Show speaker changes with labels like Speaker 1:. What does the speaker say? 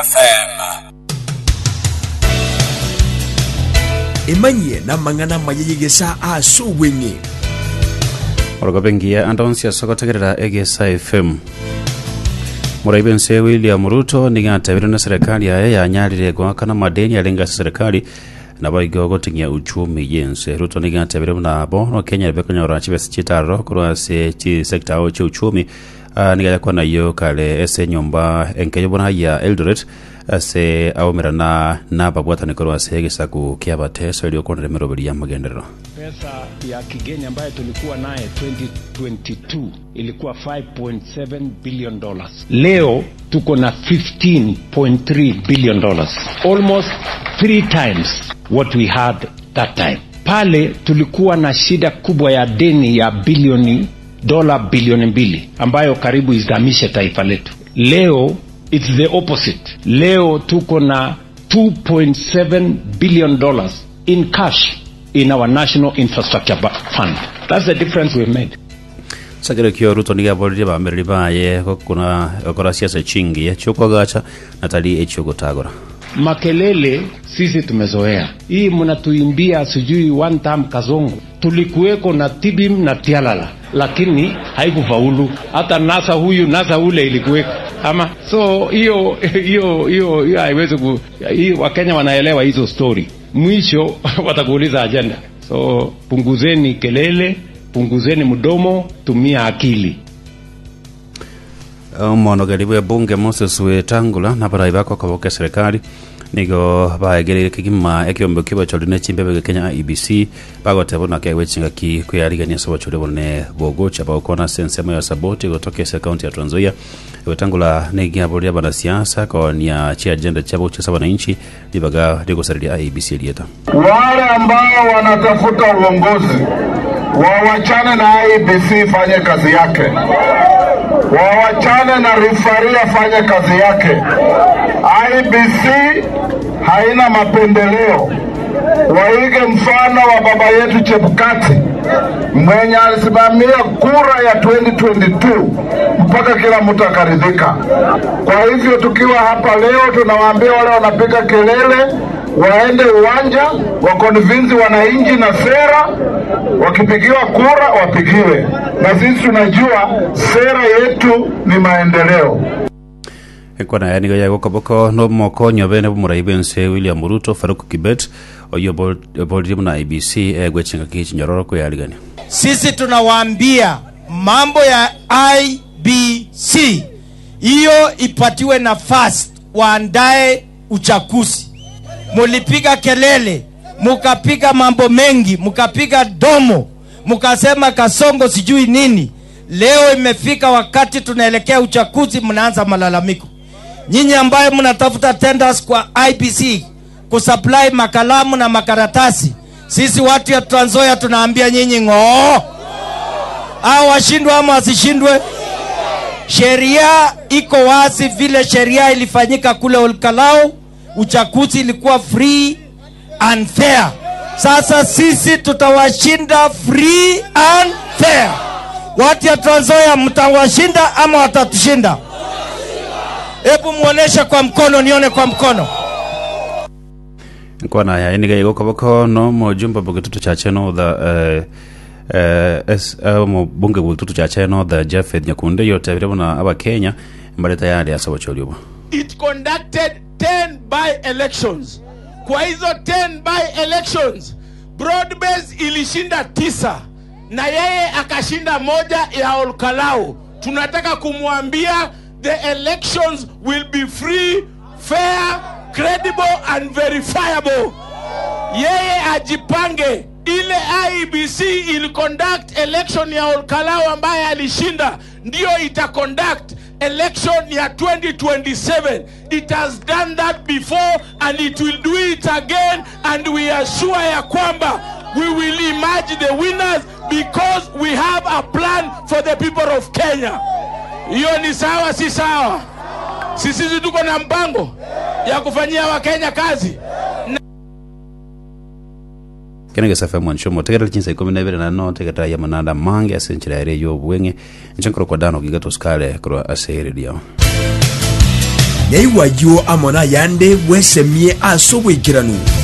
Speaker 1: FM.
Speaker 2: emanyie na mang'ana mayeyegesa aso weng'e
Speaker 3: orokopengia andonsia sokotegerera egesa fm muraibu nse william ruto nigatebire na serikali yaye yanyarire gwakana madeni arengasa serikali nabo igo goting'ia uchumi yense ruto nigatebire nabo no kenya ribe konyora chibesi chitaro korwase chi sekta ao cha uchumi uh, nigaya kwana iyo kale ese nyomba enkeyo bona ya eldoret ase aumira na nababwatani korwase egisaku kia bateso iliokonere miroberi ya magenderero
Speaker 4: Pesa ya kigeni ambayo tulikuwa naye 2022 ilikuwa 5.7 billion dollars. Leo tuko na 15.3 billion dollars, almost three times what we had that time. Pale tulikuwa na shida kubwa ya deni ya bilioni dola bilioni mbili ambayo karibu izamishe taifa letu. Leo it's the opposite. Leo tuko na 2.7 billion dollars in cash in our national infrastructure Ba- fund. That's the difference we've made.
Speaker 3: sagero kio ruto nigaborire bamereri baye gokuna gokora siasa chingi chiokwagacha natali echiogotagora
Speaker 4: Makelele sisi tumezoea hii, mnatuimbia sijui one time kazongo. Tulikuweko na tibim na tialala, lakini haikufaulu. Hata nasa huyu nasa ule ilikuweko ama, so hiyo hiyo hiyo hiyo haiwezi ku hii, Wakenya wanaelewa hizo story, mwisho watakuuliza agenda. So punguzeni kelele, punguzeni mdomo, tumia akili.
Speaker 3: omonogeri bwa bunge moses wetangula na barai bako kaboke serikali nigo baegereire kigima ekiombe kia bachori ne chimbebe ge kenya ibc bagotebo na kia wechinga ki kuyarigania so bachori bone bogocha bagokona sensema ya saboti gotoke se county ya Trans Nzoia wetangula negia boria bana siasa kwa nia chi agenda chabo cha saba na inchi libaga ligosariria ibc lieta
Speaker 5: wale ambao wanatafuta uongozi wawachane na IBC ifanye kazi yake, wawachane na rifari afanye kazi yake. IBC haina mapendeleo. Waige mfano wa baba yetu Chebukati mwenye alisimamia kura ya 2022 mpaka kila mtu akaridhika. Kwa hivyo tukiwa hapa leo, tunawaambia wale wanapiga kelele waende uwanja wakonvinzi wananchi na sera, wakipigiwa kura wapigiwe, na sisi tunajua sera yetu ni maendeleo.
Speaker 3: ekwana ya nigo yago koboko no moko nyobe ne bumuraibu nse william ruto faruk kibet oyo boliri na ibc egwechinga kichi nyororo kuyarigania
Speaker 6: sisi tunawaambia mambo ya IBC hiyo ipatiwe nafasi, waandae uchaguzi. Mulipiga kelele, mukapiga mambo mengi, mukapiga domo, mukasema Kasongo sijui nini. Leo imefika wakati tunaelekea uchaguzi, mnaanza malalamiko. Nyinyi ambaye mnatafuta tenders kwa IBC kusupply makalamu na makaratasi, sisi watu ya Trans Nzoia tunaambia nyinyi ng'oo, au washindwe ama wasishindwe. Sheria iko wazi, vile sheria ilifanyika kule Olkalau, uchaguzi ilikuwa free and fair. Sasa sisi tutawashinda free and fair. Watu ya Trans Nzoia mtawashinda ama watatushinda? Hebu muoneshe kwa mkono, nione kwa mkono.
Speaker 3: nkwana ya eniga yago koboko no mojumba bugitutu cha cheno the uh, uh, es uh, mubunge bugitutu cha cheno the Japheth Nyakunde yote vile bona aba Kenya mbale tayari asa bachori obo
Speaker 7: it conducted 10 by elections kwa hizo 10 by elections broadbase ilishinda tisa na yeye akashinda moja ya olkalau tunataka kumwambia the elections will be free fair credible and verifiable yeye ajipange ile IEBC ili conduct election ya Olkalau ambaye alishinda ndio ita conduct election ya 2027 it has done that before and it will do it again and we are sure ya kwamba we will emerge the winners because we have a plan for the people of Kenya hiyo ni sawa si sawa si sisi tuko na mpango ya kufanyia wakenya kazi
Speaker 3: kenege safa mwanshomo tegera chinsa ikumi na ibere na no tegeta ya mananda mange asenchira ere yo bwenge nchenkoro kwa dano gigato skale kro asere dio
Speaker 2: nyaiwayo amona yande wesemie ase obwekiranu